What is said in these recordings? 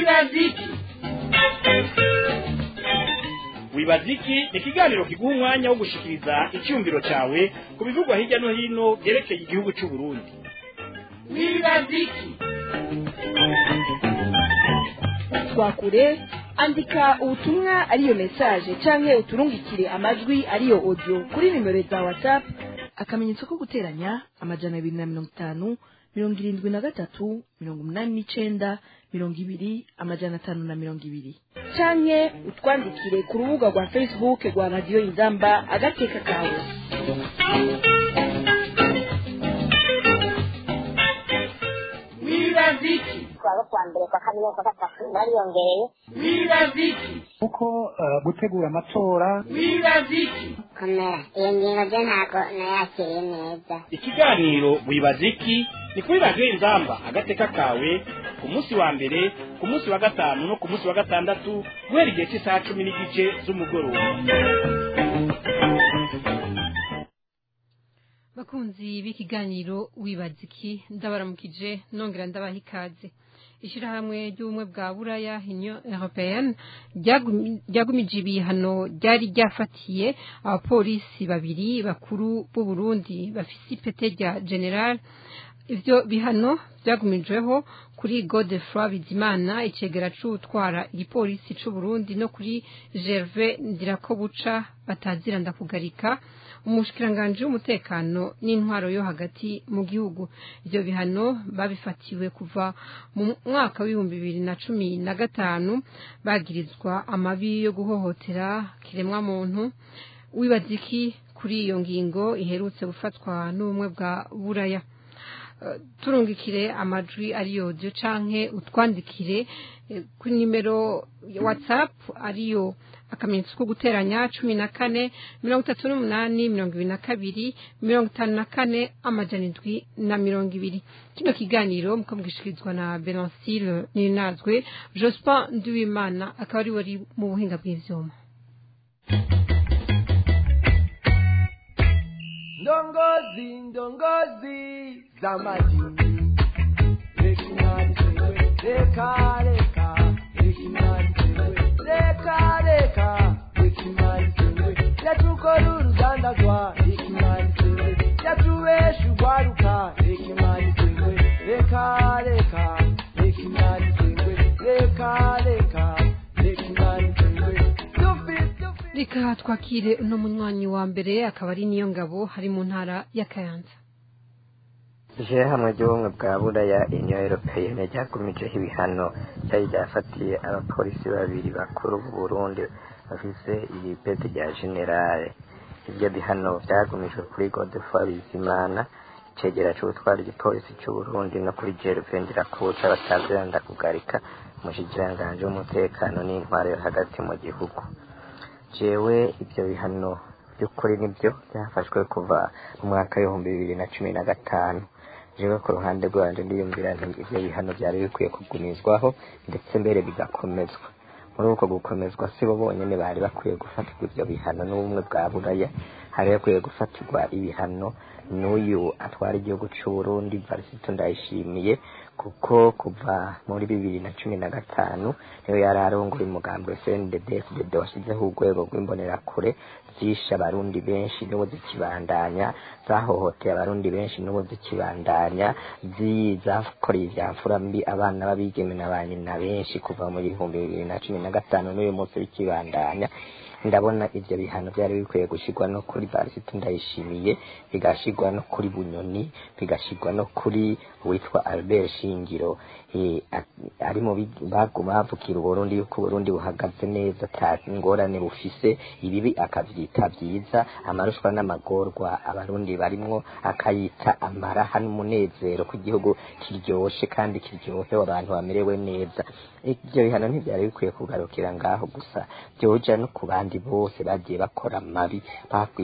wibaziki wibaziki ni ikiganiro kiguha umwanya wo gushikiriza icyumviro cyawe ku bivugwa hirya no hino byerekeye igihugu cy'u Burundi wibaziki twakure andika ubutumwa ariyo mesaje canke uturungikire amajwi ariyo audio kuri nimero za whatsapp akamenyetso ko guteranya amajana abiri na mirongo itanu mirongo irindwi na gatatu mirongo umunani n'icenda mirongo ibiri amajana atanu na mirongo ibiri canke utwandikire ku rubuga rwa facebook rwa radiyo inzamba agateka kawe wibaziki kuwa kuwa mbere kwa kabiri kwa gatatu bariyongereye wibaziki kuko eh, gutegura amatora wibaziki komera iyo ngingo byo ntabwo nayakiriye neza ikiganiro wibaziki ni kuri radiyo inzamba agateka kawe ku munsi wa mbere ku munsi wa gatanu no ku munsi wa gatandatu guhera igihe cy'isaha cumi n'igice z'umugoroba bakunzi b'ikiganiro wibaziki ndabaramukije nongera ndabaha ikaze ishyirahamwe ry'ubumwe bwa buraya union européenne ryagumi- ryagumije ibihano ryari ryafatiye abapolisi babiri bakuru b'u Burundi bafise ipete rya general ivyo bihano byagumijweho kuri Godefroy Bizimana icegera c'utwara igipolisi c'u Burundi no kuri Gervais Ndirakobuca batazira ndakugarika umushikiranganje w'umutekano n'intwaro yo hagati mu gihugu ivyo bihano babifatiwe kuva mu mwaka w'ibihumbi bibiri na cumi na gatanu bagirizwa amabi yo guhohotera kiremwa muntu wibaziki kuri iyo ngingo iherutse gufatwa n'ubumwe bwa buraya Eh, turungikire amajwi ariyo audio canke utwandikire eh, kuri nimero ya whatsapp ariyo akamenyetso ko guteranya cumi na kane mirongo itatu n'umunani mirongo ibiri na kabiri mirongo itanu na kane amajana indwi na mirongo ibiri kino kiganiro muko mugishikirizwa na belancile ninazwe jospin nduwimana akaba ari wari mu buhinga bw'ivyuma ndongozi ndongozi za majini rekinani sewe reka reka rekinani sewe reka reka rekinani sewe yatukora urudandazwa rekinani sewe yatubesha urwaruka rekinani sewe reka reka rekinani sewe reka reka rekinani sewe dufite dufite reka twakire uno munywanyi wa mbere akaba ari niyo ngabo hari mu ntara ya kayanza ishyirahamwe ry'ubumwe bwa buraya union européenne ryakomejeho ibihano cyari ryafatiye abapolisi babiri bakuru b'u burundi bafise ibipeti rya generale ibyo bihano byagumijwe kuri godefroy bizimana icegera c'ubutwara igipolisi c'u burundi no kuri gervain ndirakuca bataziranda kugarika umushikiranganji w'umutekano n'intwaro yo hagati mu gihugu jewe ibyo bihano by'ukuri nibyo byafashwe kuva mu mwaka w'ibihumbi bibiri na cumi na gatanu jewe ku ruhande rwanje ndiyumvira nti ivyo bihano vyari bikwiye kugumizwaho ndetse mbere bigakomezwa muri uko gukomezwa si bo bonyene bari bakwiye gufatirwa ivyo bihano n'ubumwe bwa buraya hari hakwiye gufatirwa ibihano n'uyu atwara igihugu c'uburundi varisito ndayishimiye kuko kuva muri bibiri na cumi na gatanu niwe yari arongoye umugambi wa cnddsdd washyizeho urwego rw'imbonerakure zishe abarundi benshi n'ubu zikibandanya zahohoteye abarundi benshi n'ubu zikibandanya zi- zakoreye ivya mfura mbi abana b'abigeme na ba nyina benshi kuva mu bihumbi bibiri na cumi na gatanu n'uyu munsi bikibandanya ndabona ivyo bihano vyari bikwiye gushirwa no kuri varisito ndayishimiye bigashirwa no kuri bunyoni bigashirwa no kuri uwitwa albert shingiro eh, a- ari mu bi- bagu- bavukira uburundi yuko uburundi buhagaze neza ata ingorane bufise ibibi akavyita vyiza amarushwa n'amagorwa abarundi barimwo akayita amaraha n'umunezero ko igihugu kiryoshe kandi kiryohewe abantu bamerewe neza ivyo bihano ntivyari bikwiye kugarukira ngaho gusa vyoja no ku bandi bose bagiye bakora amabi bakwiye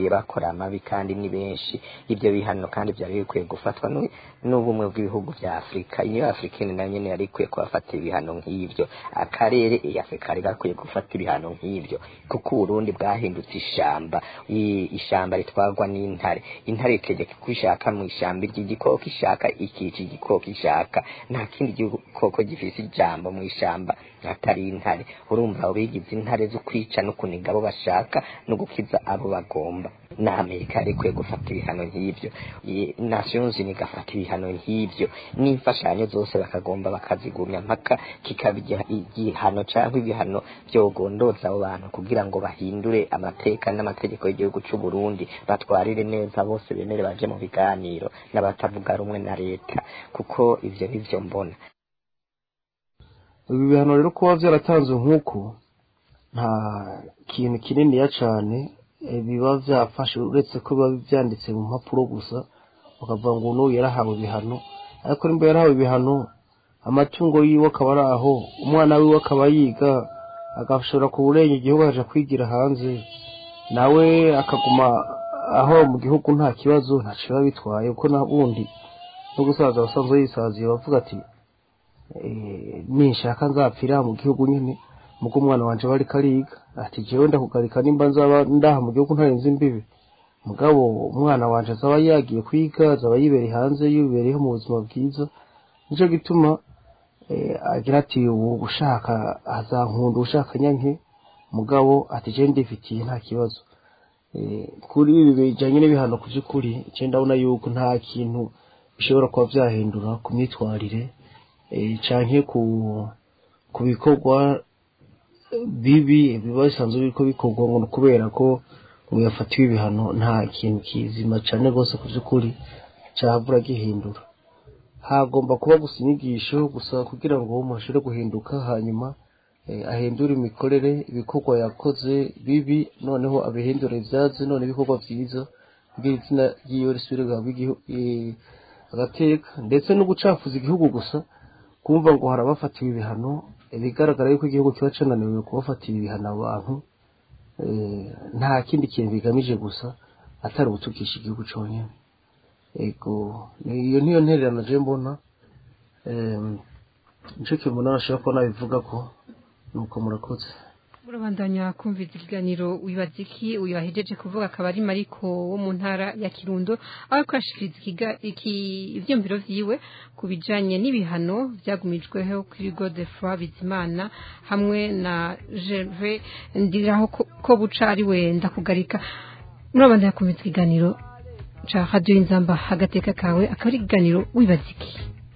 bagiye bakora amabi kandi ni benshi ibyo bihano kandi byari bikwiye gufatwa n'u- n'ubumwe bw'ibihugu bya afurika iyo afurika nayo nyene yari ikwiye kubafatira ibihano nk'ibyo akarere iyi afurika kari gakwiye gufata ibihano nk'ibyo kuko uburundi bwahindutse ishamba I- ishamba ritwarwa n'intare intare itegeka ko ishaka mu ishamba ry'igikoko ishaka ikica igikoko ishaka nta kindi gikoko gifise ijambo mu ishamba atari intare urumva abo bigize intare zo kwica no kuniga abo bashaka no gukiza abo bagomba na amerika yari ikwiye gufata ibihano nk'ibyo I- nations Unies igafata ibihano nk'ibyo n'imfashanyo zose bakagomba bakazigumya mpaka kikaba igiha- igihano cyangwa ibihano byogondoza abo bantu kugira ngo bahindure amateka n'amategeko y'igihugu cy'u Burundi batwarire neza bose bemere baje mu biganiro n'abatavuga rumwe na leta kuko ivyo nivyo mbona ibi bihano rero kuba byaratanzwe nk'uko nta kintu kininiya cyane eh, biba byafashe uretse ko biba byanditse mu mpapuro gusa bakavuga ngo n'uyu yarahawe ibihano ariko nimba yarahawe ibihano amatungo yiwe akaba ari aho umwana wiwe akaba yiga agashobora kuburenga igihugu akaja kwigira hanze nawe akaguma aho mu gihugu nta kibazo ntaco biba bitwaye kuko nabundi no gusaza abasanzwe yisaziye bavuga ati eh, ninshaka nzapfira mu gihugu nyine muko umwana wanje bariko ariga ati jewe ndakugarika nimba nzaba ndaha mu gihugu ntarenze imbibi mugabo umwana wanje azaba yagiye kwiga azaba yibereye hanze yibereyeho mu buzima bwiza nico gituma eh, agira ati ubu ushaka azankunda ushaka nyanke mugabo ati je ndifitiye nta kibazo Eh, kuri ibi bijanye n'ibihano ku by'ukuri je ndabona yuko nta kintu bishobora kuba vyahindura ku myitwarire eh, canke ku ku bikorwa bibi biba bisanzwe biriko bikorwa ngo ni kubera ko ngo yafatiwe ibihano nta kintu kizima cane rwose ku by'ukuri cabura gihindura hagomba kuba gusa inyigisho gusa kugira ngo umuntu ashobore guhinduka hanyuma eh, ahindure imikorere ibikorwa yakoze bibi noneho abihindure ivyazi none ibikorwa vyiza kugira izina ryiwe risubire guhabwa igihu- eh, agateka ndetse no gucafuza igihugu gusa kumva ngo hari abafatiwe ibihano ibigaragara yuko igihugu kiba cananiwe kubafatira ibihano abantu eh, nta kindi kintu bigamije gusa atari ugutukisha igihugu conyene ego iyo niyo ntererano je mbona em, nico kintu umuntu ashobora kuba nabivuga ko nuko murakoze urabandanya kumviza ikiganiro wibaza iki uyu wahejeje kuvuga akaba ari mariko wo mu ntara ya kirundo aho kwashikiriza ikiga- iki- ivyumviro vyiwe ku bijanye n'ibihano vyagumijweho kuri godefroi bizimana hamwe na gerve ndiraho ko- ko buca ari we ndakugarika murabandanya kumviza ikiganiro ca radio inzamba agateka kawe akaba ari ikiganiro wibaza iki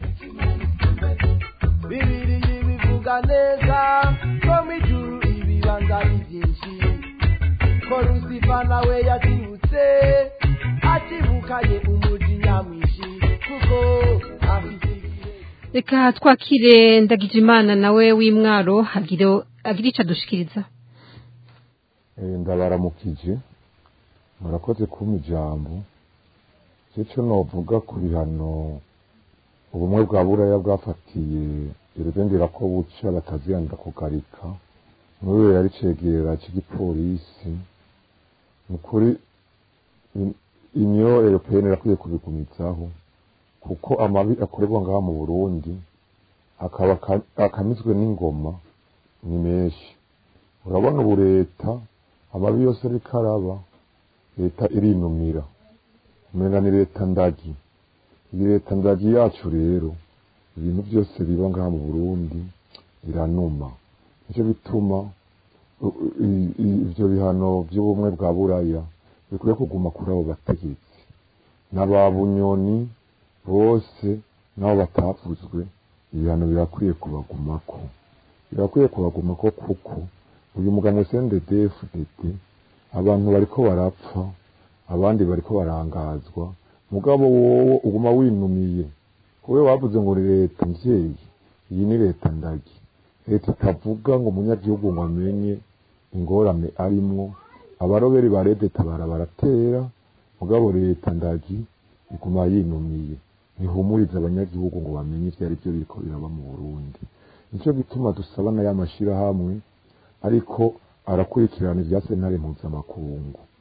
bibiri bivuga neza ko mu ijuru ibibanza ari byinshi ko rusifa nawe yakibutse akibukanye umuji nyamwinshi kuko afite reka twakire ndagije imana nawe w'imwaro agire agire ico adushikiriza Eh, ndabaramukije murakoze kumpa ijambo cyo novuga ku bihano ubumwe bwa buraya bwafatiye iruzendera ko buca bataziyanda kugarika muri yari cegera cy'igipolisi ni ukuri in- inyo europeyeni irakwiye kubigumizaho kuko amabi akorerwa ngaha mu burundi akaba aka- akamizwe n'ingoma ni menshi urabona ubu leta amabi yose ariko araba leta irinumira umenga ni leta ndagi iyi leta ndagi yacu rero ibintu byose biba ngaha mu burundi biranuma nicyo bituma u- i- i- ivyo bihano by'ubumwe bwa buraya bikwiye kuguma kuri abo bategetsi n'aba bunyoni bose n'abo batavuzwe ibihano birakwiye kubagumako birakwiye kubagumako kuko uyu mugabo CNDD-FDD abantu bariko barapfa abandi bariko barangazwa mugabo wowe uguma winumiye wowe wavuze ngo ni leta mvyeyi iyi ni leta ndagi leta itavuga ngo umunyagihugu ngo amenye ingorane arimwo abaroberi ba tabara baratera mugabo leta ndagi iguma yinumiye ntihumuriza abanyagihugu ngo bamenye ivyo ari byo biriko biraba mu burundi nicyo gituma dusaba na y'amashirahamwe ariko arakurikirana ibya sentare mpuzamakungu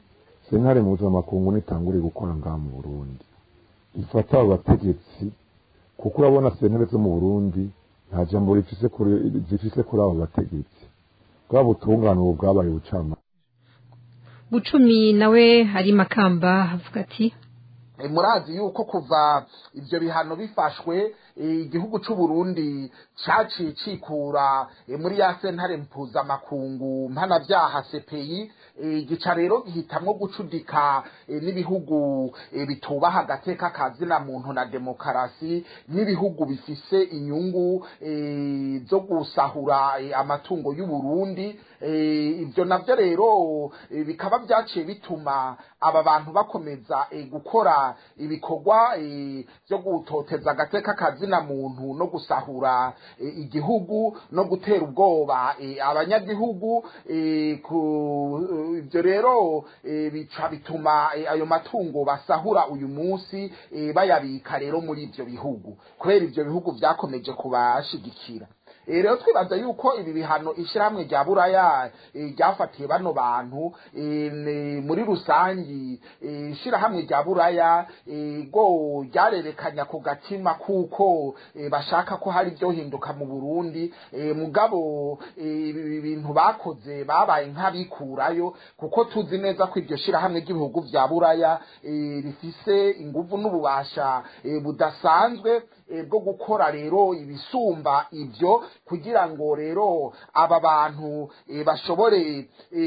sentare mpuzamakungu nitangure gukora ngaha mu burundi ifata abo bategetsi kuko urabona sentare zo mu burundi nta jambo rifise kuri zifise kuri abo bategetsi bwa butungane ubu bwabaye ubucamanza bucumi nawe hari makamba avuga ati murazi yuko kuva ivyo bihano bifashwe igihugu c'u Burundi caciye cikura muri ya sentare mpuzamakungu mpanavyaha CPI gica rero gihitamwo gucudika n'ibihugu bitubaha agateka kazina muntu na demokarasi n'ibihugu bifise inyungu zo gusahura amatungo y'u Burundi ivyo navyo rero bikaba vyaciye bituma aba bantu bakomeza gukora ibikorwa byo gutoteza agateka kazina muntu no gusahura igihugu no gutera ubwoba abanyagihugu ibyo rero bica bituma ayo matungo basahura uyu munsi bayabika rero muri ibyo bihugu kubera ibyo bihugu byakomeje kubashigikira rero twibaza yuko ibi bihano ishyirahamwe rya buraya ryafatiye bano bantu muri rusangi ishyirahamwe rya buraya go ryarerekanya ku gatima kuko bashaka ko hari ibyohinduka mu burundi mugabo ibi bintu bakoze babaye nk'abikurayo kuko tuzi neza ko iryo shyirahamwe ry'ibihugu bya buraya rifise inguvu n'ububasha budasanzwe bwo gukora rero ibisumba ibyo kugira ngo rero aba bantu bashobore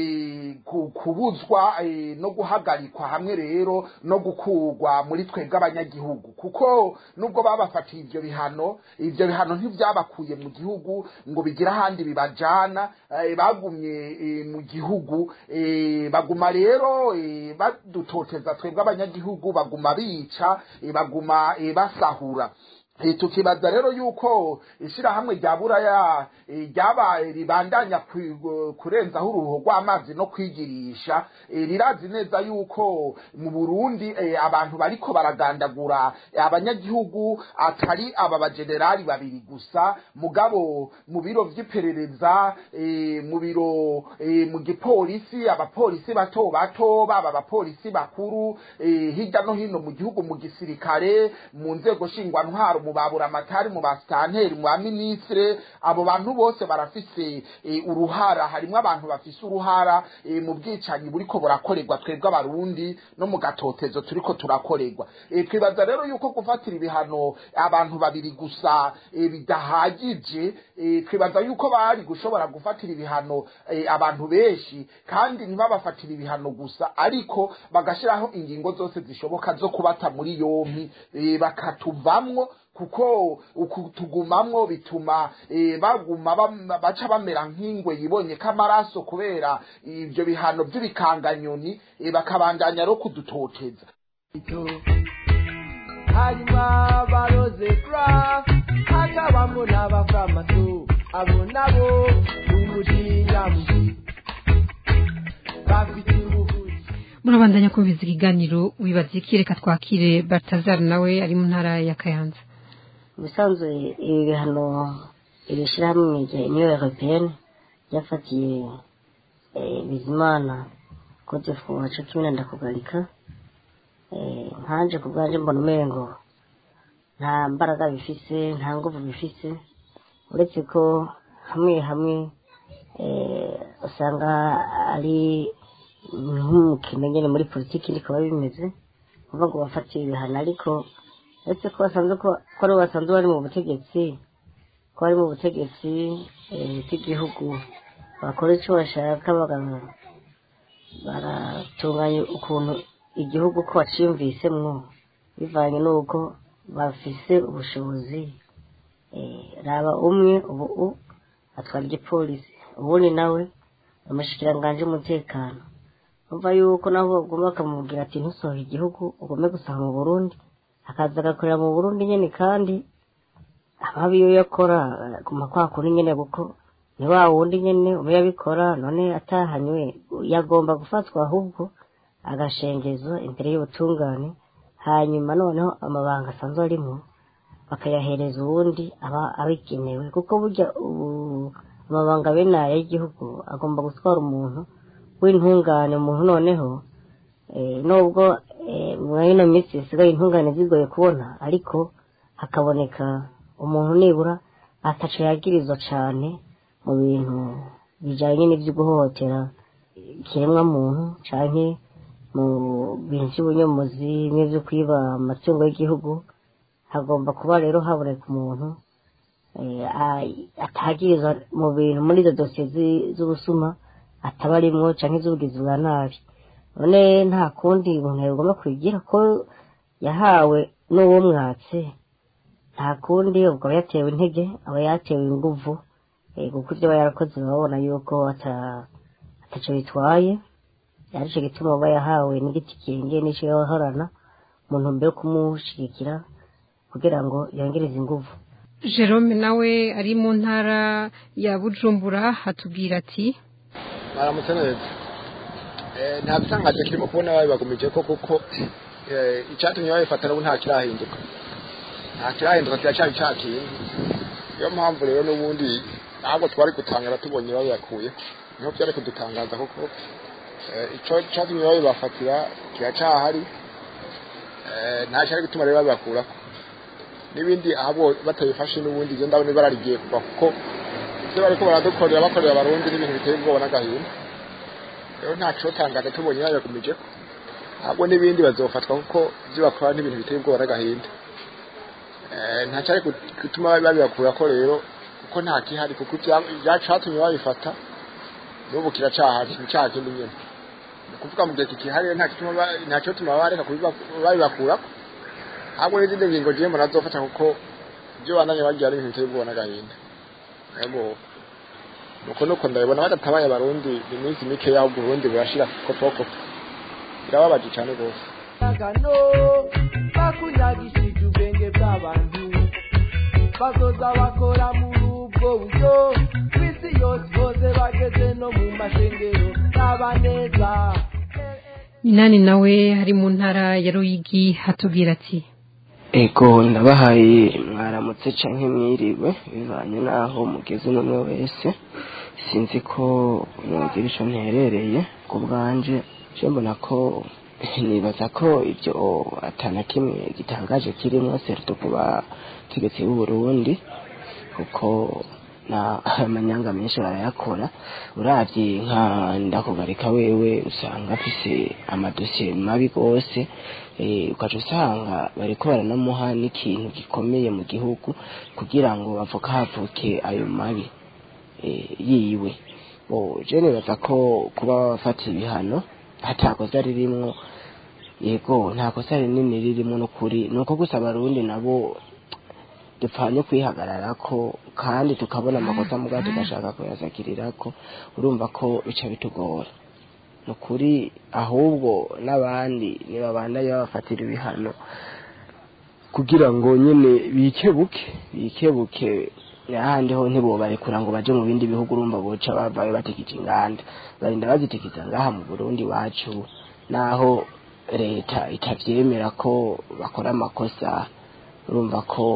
kubuzwa no guhagarikwa hamwe rero no gukurwa muri twebwe abanyagihugu kuko nubwo babafatiye ibyo bihano ibyo bihano ntibyabakuye mu gihugu ngo bigire ahandi bibajana bagumye mu gihugu baguma rero badutoteza twebwe abanyagihugu baguma bica baguma basahura tukibaza rero yuko ishyirahamwe rya buraya ryabaye ribandanya kurenzaho uruhu rw'amazi no kwigirisha rirazi neza yuko mu burundi abantu bariko baragandagura abanyagihugu atari aba bajenerali babiri gusa mugabo mu biro vy'iperereza mu biro mu gipolisi abapolisi bato bato baba abapolisi bakuru hirya no hino mu gihugu mu gisirikare mu nzego shingwantwaro mu babura amatari mu basitanteri mu baminisitire abo bantu bose barafise uruhara harimo abantu bafise uruhara mu bwicanyi buriko burakorerwa twebwe abarundi no mu gatotezo turiko turakorerwa twibaza rero yuko gufatira ibihano abantu babiri gusa bidahagije twibaza yuko bari gushobora gufatira ibihano abantu benshi kandi ntibabafatire ibihano gusa ariko bagashyiraho ingingo zose zishoboka zo kubata muri yompi bakatuvamwo kuko tugumamwo bituma baguma baca bamera nk'ingwe yibonye ko amaraso kubera ibyo bihano by'ibikanganyoni bakabandanya no kudutoteza hanyuma baroze kura hakabamo n'abafamaso abo nabo umujinya mubi bafite ubuvuzi murabandanya kumviza ikiganiro wibaza iki reka twakire batazara nawe ari mu ntara ya kayanza ubusanzwe ibi bihano iri shyirahamwe rya uniyo europeyeni ryafatiye bizimana kote wacu cumi na ndakugarika nkanje ku bwanjye mbona umengo nta mbaraga bifise nta nguvu bifise uretse ko hamwe hamwe usanga ari nk'umukino nyine muri politiki niko biba bimeze kuvuga ngo bafatiye ibihano ariko uretse ko basanzwe ko ari basanzwe bari mu butegetsi ko bari mu butegetsi bw'igihugu bakora icyo bashaka baratunganya ukuntu igihugu ko baciyumvisemwo bivanye n'uko bafise ubushobozi raba umwe ubu atwara igipolisi ubundi nawe amashikiranganji y'umutekano umva yuko naho bagomba bakamubwira ati ntusohohe igihugu ugombe gusaha mu burundi akaza agakorera mu burundi nyine kandi amabi yo yakora guma kwa kuri nyine kuko ni wa wundi nyine uba yabikora none atahanywe yagomba gufatwa ahubwo agashengezwa imbere y'ubutungane hanyuma noneho amabanga asanzwe arimo bakayahereza uwundi aba abigenewe kuko burya ubu amabanga bene aya y'igihugu agomba gutwara umuntu w'intungane umuntu noneho Eh, nubwo eh, muri ino minsi zisigaye intungane zigoye kubona ariko hakaboneka umuntu nibura ataco yagirizwa cane mu bintu bijanye n'ivyo guhohotera ikiremwa muntu canke mu bintu vy'ubunyomozi n'ivyo kwiba amatungo y'igihugu hagomba kuba rero haboneka umuntu eh, a- atagirizwa mu bintu muri izo dosiye zi- z'ubusuma ataba arimwo canke z'ubugizi bwa nabi none nta kundi umuntu yagomba kwigira ko yahawe n'uwo mwatse nta kundi ubwo aba yatewe intege aba yatewe inguvu eh, kuko ibyo aba yarakoze babona yuko ata- ataco bitwaye arico gituma aba yahawe n'igiti kinge n'ico yahorana mu ntumbero yo kumushigikira kugira ngo yongereze inguvu Jerome nawe ari mu ntara ya Bujumbura hatubwira ati baramutse neza Eh, nta bisangaje kirimo kubona babibagumije ko kuko eh, icyatumye babifata n'ubu nta kirahinduka nta kirahinduka kiracyari cya kindi niyo mpamvu rero n'ubundi ntabwo twari gutangara tubonye babibakuye niho byari kudutangaza kuko eh, ico cyatumye babibafatira kiracyahari Eh, nta cyari gutuma rero babibakurako n'ibindi ahubwo batabifashe n'ubundi ibyo ndabona ibara rigiye kuva kuko ibyo bariko baradukorera bakorera abarundi n'ibintu biteye ubwoba n'agahinda rero nta cotangaza tubonye babigumije ko ahubwo n'ibindi bazofatwa kuko ibyo bakora n'ibintu biteye ubwoba n'agahinda Eh, nta cyari gut- gutuma babibakura ko rero kuko nta kihari kuko ibya- ibyacatumye babifata n'ubu kiracahari ni cya kindi nyene ni ukuvuga mu gihe kikihari rero nta gituma ba- nta cyotuma bareka kubiba- babibakurako ahubwo n'izindi ngingo ngiye mbona azofata kuko ibyo bandanye bagira n'ibintu biteye ubwoba n'agahinda yego nuko nuko ndabibona badatabaye abarundi iminsi mike yaho uburundi burashira kopokopo birababaje cyane rwose Agano bakunyagishije ubwenge bw'abantu bazoza bakora muri ubwo buryo kw'isi yose bose bageze no mu mashengero n'aba neza Minani nawe ari mu ntara ya Ruyigi hatubwira ati ego ndabahaye mwaramutse canke mwiriwe bivanye n'aho mugeze n'umwe wese sinzi ko mwogira ico nterereye ku bwanje je mbona ko nibaza ko ibyo atana kimwe gitangaje kirimwo serto ku bategetsi b'u Burundi kuko na amanyanga menshi barayakora uravye nka ndakugarika wewe usanga afise amadosiye mabi gose eh, ukaca usanga bariko baranamuha n'ikintu gikomeye mu gihugu kugira ngo bavuga havuke ayo mabi eh, yiwe bo je nibaza ko kuba bafata ibihano hatakosa ririmwo yego nta kosa rinini ririmo n'ukuri ni uko gusa abarundi nabo dupfanye kwihagararako kandi tukabona amakosa mugabo tugashaka kuyasakirirako urumva ko bica bitugora ni ukuri ahubwo n'abandi nibabandanye babafatira ibihano kugira ngo nyine bikebuke bikebuke ahandi ho ntibobarekura ngo baje mu bindi bihugu urumva boca bavayo batikije inganda barinda bazitikiza ngaha mu burundi iwacu naho leta itavyemera ko bakora amakosa urumva ko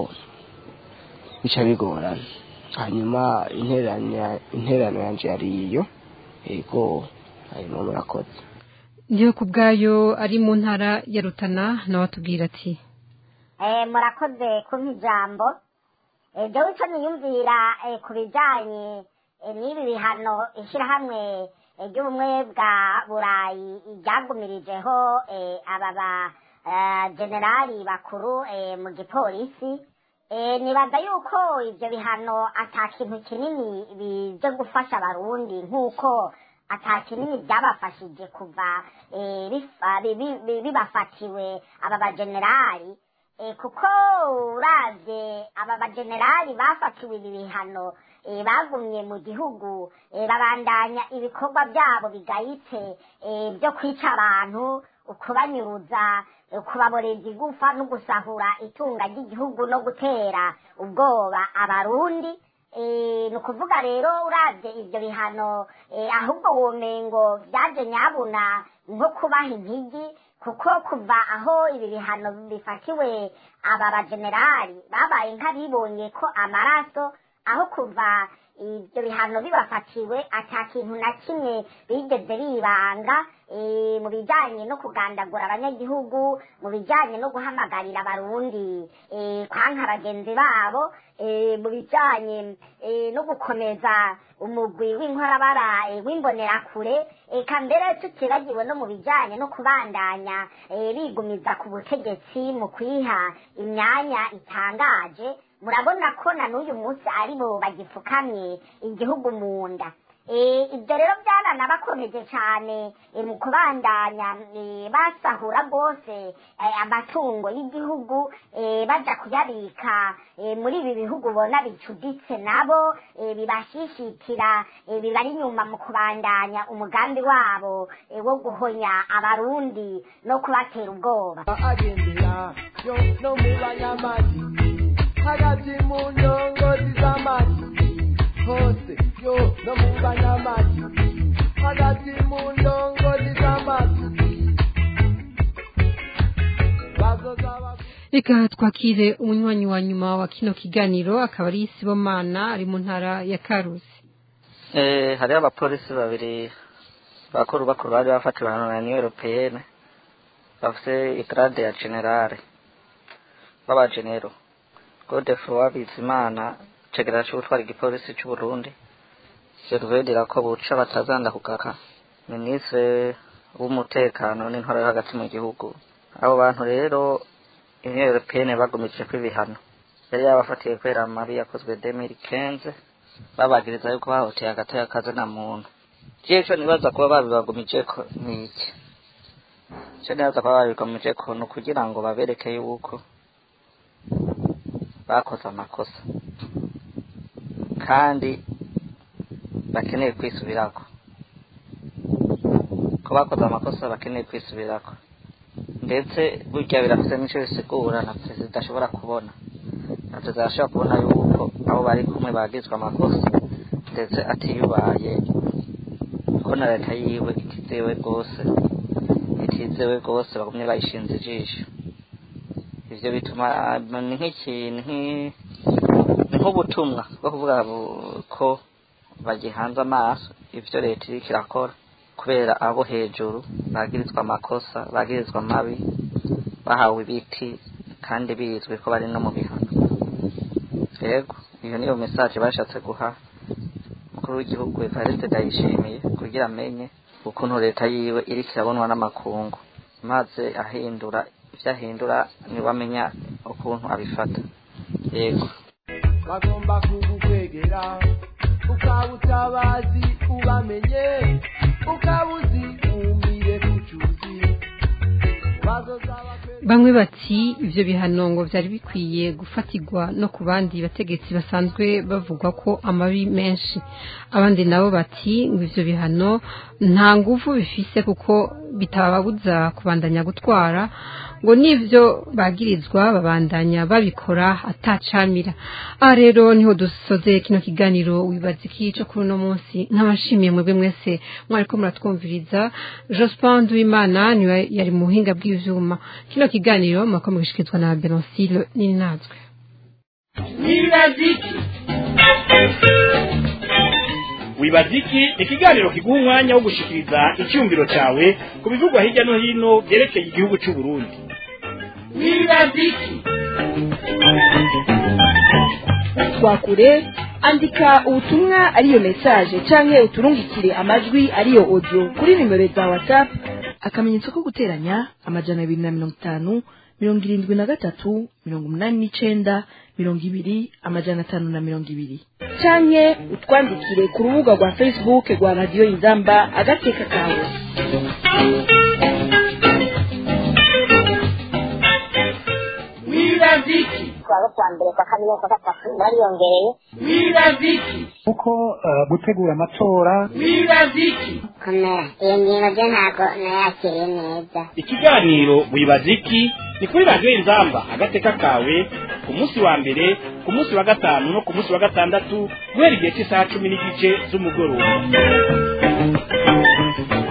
bica bigorana hanyuma interanya- interano yanje yari iyo yego hanyuma murakoze ndiho ku bwayo ari mu ntara ya Rutana nawe atubwira ati Eh, murakoze kumpa ijambo Eh, jewe ico niyumvira eh, ku bijanye eh, n'ibi bihano ishirahamwe eh, ry'ubumwe bwa burayi ryagumirijeho eh, aba ba eh, generali bakuru eh, mu gipolisi eh, nibaza yuko ivyo bihano ata kintu kinini bije gufasha abarundi nk'uko ata kinini byabafashije kuva eh, bifa- bi- bi- bi- bibafatiwe aba bagenerali eh, kuko uravye aba bagenerali bafatiwe ibi bihano eh, bagumye mu gihugu eh, babandanya ibikorwa byabo bigayitse eh, byo kwica abantu ukubanyuruza eh, kubaboreza igufa no gusahura itunga ry'igihugu no gutera ubwoba abarundi eh, ni ukuvuga rero uravye ivyo bihano eh, ahubwo womengo vyaje nyabuna nko kubaha impigi kuko kuva aho ibi bihano bifatiwe aba bagenerali babaye nk'abibonye ko amaraso aho kuva ibyo bihano bibafatiwe ata kintu na kimwe bigeze bibanga eh, mu bijyanye no kugandagura abanyagihugu mu bijyanye no guhamagarira abarundi eh, kwanka bagenzi babo eh, mu bijyanye eh, no gukomeza umugwi w'inkorabara eh, w'imbonerakure eka mbere tutibagiwe no mu bijyanye no kubandanya eh, bigumiza ku butegetsi mu kwiha imyanya itangaje murabona ko na n'uyu munsi ari bo bagipfukamye igihugu mu nda Eh, ibyo rero byaranabakomeje cyane eh, mu kubandanya eh, basahura rwose eh, amatungo y'igihugu eh, baja kuyabika eh, muri ibi bihugu ubona bicuditse nabo eh, bibashishikira eh, bibari inyuma mu kubandanya umugambi wabo eh, wo guhonya abarundi no kubatera ubwoba agendera yo no mu banyamagi hagati mu ndongozi z'amagi hose yo no mu banyamagi hagati mu ndongozi z'amagi bazoza reka twakire umunywanyi wa nyuma wa kino kiganiro akaba ari sibomana ari mu ntara ya karusi Eh, hariho abapolisi babiri bakuru bakuru bari bafatiwe hano na Union Européenne bafise igrade ya generale b'abagenero Godefroid Bizimana cegera c'ubutwara igipolisi c'u Burundi Gervais ko buca batazanda kugaka ministre w'umutekano n'intwara yo hagati mu gihugu abo bantu rero Union Européenne bagumije ko ibihano yari yabafatiye kubera amabi yakozwe 2015 babagiriza yuko bahoteye agatoya kaze na muntu jewe ico nibaza kuba babibagumijeko ni iki ico nibaza kuba babibagumijeko ni ukugira ngo babereke yuko bakoze amakosa kandi bakeneye kwisubirako ko bakoze amakosa bakeneye kwisubirako ndetse burya birafise n'ico bisigura na perezida ashobora kubona na perezida ashobora kubona yuko abo bari kumwe bagizwe amakosa ndetse atiyubaye ko na leta yiwe itizewe rwose itizewe rwose bagumye bayishinze ijisho ivyo bituma ni nk'ikintu nk'i- ni nk'ubutumwa bwo kuvuga bu- ko bagihanze amaso ivyo leta iriko irakora kubera abo hejuru bagirizwa amakosa bagirizwa amabi bahawe ibiti kandi bizwi ko bari no mu bihano yego iyo niyo message bashatse guha umukuru w'igihugu Evariste Ndayishimiye kugira amenye ukuntu leta yiwe iriko irabonwa n'amakungu maze ahindura ivyo ahindura niwe amenya ukuntu abifata yego bagomba kugukwegera ukaba utabazi ubamenye ukaba uzi wumvire ku cyuzi bazoza bamwe bati ivyo bihano ngo vyari bikwiye gufatirwa no ku bandi bategetsi basanzwe bavugwa ko amabi menshi abandi nabo bati ngo ivyo bihano nta nguvu bifise kuko bitababuza kubandanya gutwara ngo n'ivyo bagirizwa babandanya babikora atacamira aha rero niho dusoze kino kiganiro wibaza iki co kuri uno munsi nk'abashimiye mwebwe mwese mwariko muratwumviriza jospin duimana niwe yari mu buhinga bw'ivyuma kino kiganiro mwako mugishikizwa na benonsile ninazwe wibaziki wibaziki ikiganiro kiguha umwanya wo gushikiriza icyumviro cyawe ku bivugwa hirya no hino byerekeye igihugu cy'u Burundi wibaziki twakure andika ubutumwa ariyo message canke uturungikire amajwi ariyo audio kuri nimero za whatsapp akamenyetso ko guteranya amajana abiri na mirongo itanu mirongo irindwi na gatatu mirongo umunani n'icenda mirongo ibiri amajana atanu na mirongo ibiri canke utwandikire ku rubuga rwa facebook rwa radiyo inzamba agateka kawe wibaziki kuwa kwa mbere kwa kabiri kwa gatatu bariyongereye wibaziki kuko eh, gutegura amatora wibaziki komera iyo ngingo byo ntabwo nayakiriye neza ikiganiro wibaziki ni kuri radiyo inzamba agateka kawe ku munsi wa mbere ku munsi wa gatanu no ku munsi wa gatandatu guhera igihe cy'isaha cumi n'igice z'umugoroba